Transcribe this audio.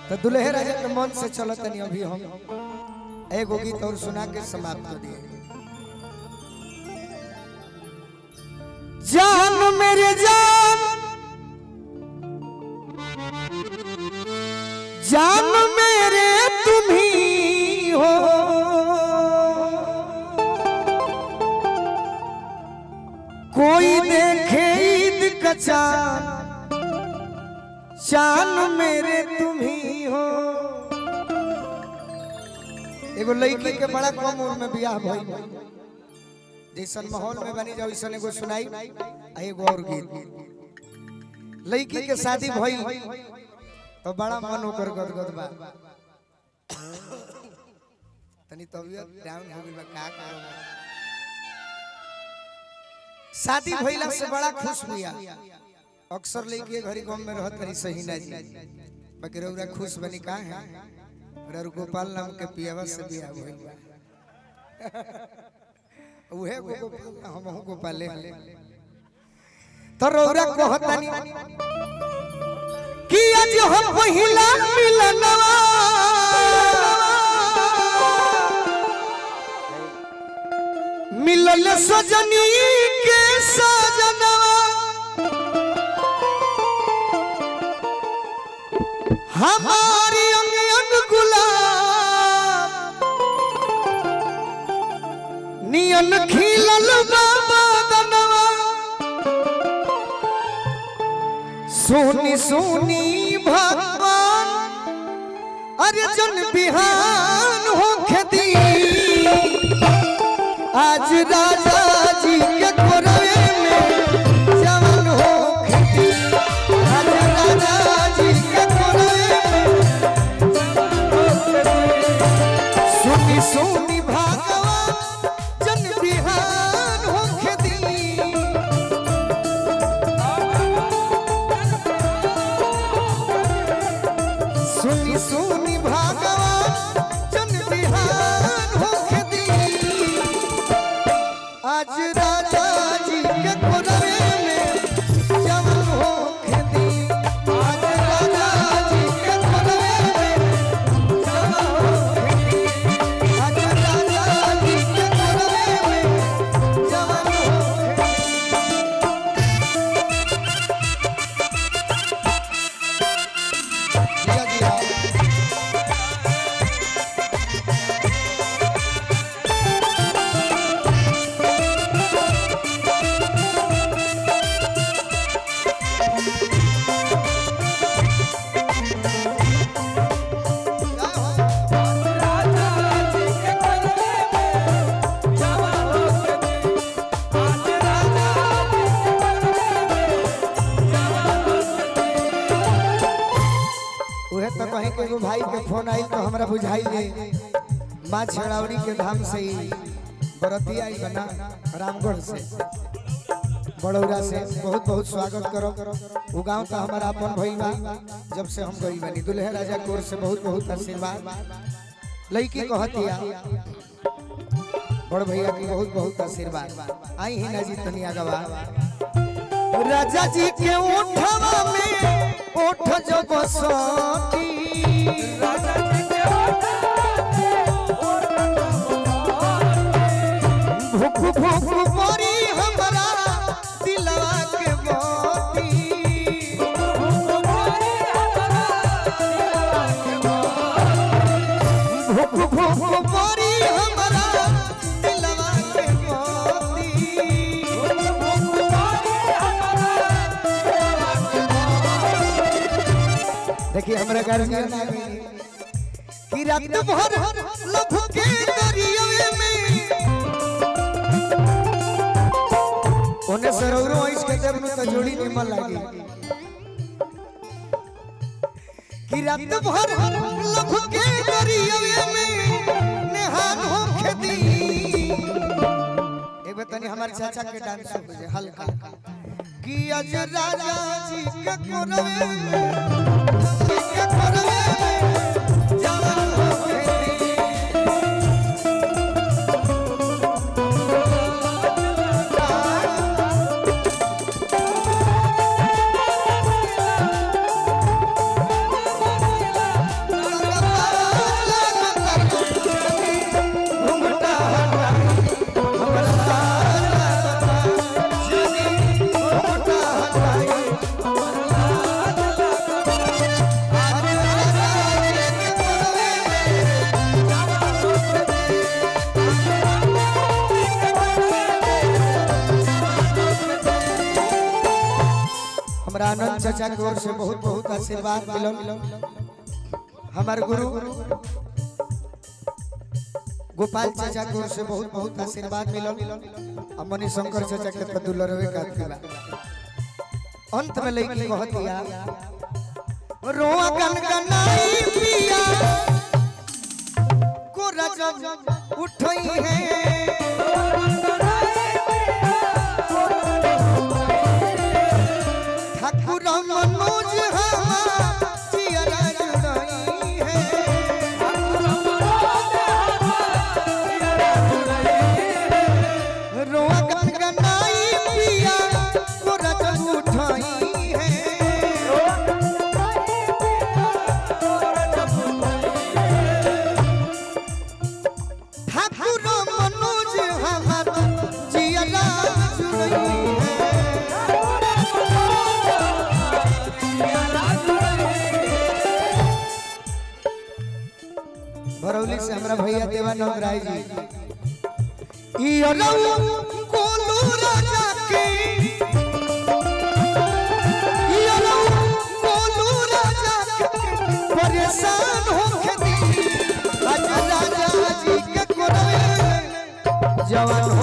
तो दुल्हे राजा के मन से चलो तनी अभी हम एगो गीत और सुना के समाप्त कर दिए जान मेरे जान जान मेरे तुम ही हो कोई देखे ईद का चांद चांद मेरे तुम ही हो एगो लड़की के बड़ा कम उम्र में बियाह भइल जैसन माहौल में बनी जाओ वैसन एगो सुनाई आ एगो और गीत लड़की के शादी भइल तो बड़ा मन ओकर गदगद बा तनी तबियत डाउन हो गई बा का करो शादी भइला से बड़ा खुश बिया अक्सर लेके घरी गांव में रहत रही सही ना जी बाकी रउरा खुश बनी का है रर गोपाल नाम के पियावा से बियाह भइल बा उहे गोपाल हमहु गोपाले तो रउरा कहतानी कि आज हम पहिला मिलनवा मिलल सजनी के सजनवा हमारी अंग अंग गुलाब नियन खिलल बाबा दनवा सोनी सोनी भगवान अर्जुन बिहान हो खेती आज राजा जी के कोरवे में जवान हो खेती आज राजा जी के कोरवे में सोनी सोनी भगवान जन बिहान हो खेती सुनी सुनी भगवान जन बिहान हो खेती आज राजा जी के कोरवे में जवान हो खेती आज राजा जी के कोरवे में जवान हो खेती आज राजा जी के कोरवे में जवान हो खेती जिया जिया उहे तो कहीं के एगो भाई के फोन आई तो हमरा बुझाई जे माँ छेड़ावड़ी के धाम से ही बरतिया आई बना रामगढ़ से बड़ौरा से बहुत बहुत स्वागत करो वो गांव तो हमारा अपन भई बा जब से हम गई बनी दुल्हे राजा कोर से बहुत बहुत आशीर्वाद लड़की कहतिया बड़ भैया की बहुत बहुत आशीर्वाद आई ही ना जी तनिया गवा राजा जी के ओठवा में ओठ जो बसती भूख भूख परी हमरा दिलवा के मोती भूख भूख परी हमरा दिलवा के मोती देखिए हमरा गार्जियन आ गई कि रात भर लभ के दरिया में ओने सरौरो आइस के देव नु त जोड़ी निमन लागी कि रात भर लभ के दरिया में नेहान हो खेती एक बार तनी हमारे चाचा के डांस हो जाए हल्का कि अज राजा जी के कोरवे में के कोरवे में जवान हो खेती चाचा की ओर से बहुत बहुत आशीर्वाद मिलल हमार गुरु गोपाल चाचा की ओर से बहुत बहुत आशीर्वाद मिलल और मनी शंकर चाचा के तो दुलरवे का था अंत में लईकी कहतिया रोआ गनगनाई पिया को रजब उठई है ठाकुर मनोज हमार जियरा जुड़ई है रोआ गनगनाई पिया को रजब उठई है ठाकुर मनोज हमार जियरा जुड़ई है भरौली से हमरा भैया देवानंद राय जी ई अलऊ कोलू राजा के ई अलऊ कोलू राजा के परेशान होके दी आज राजा जी के कोरवे जवान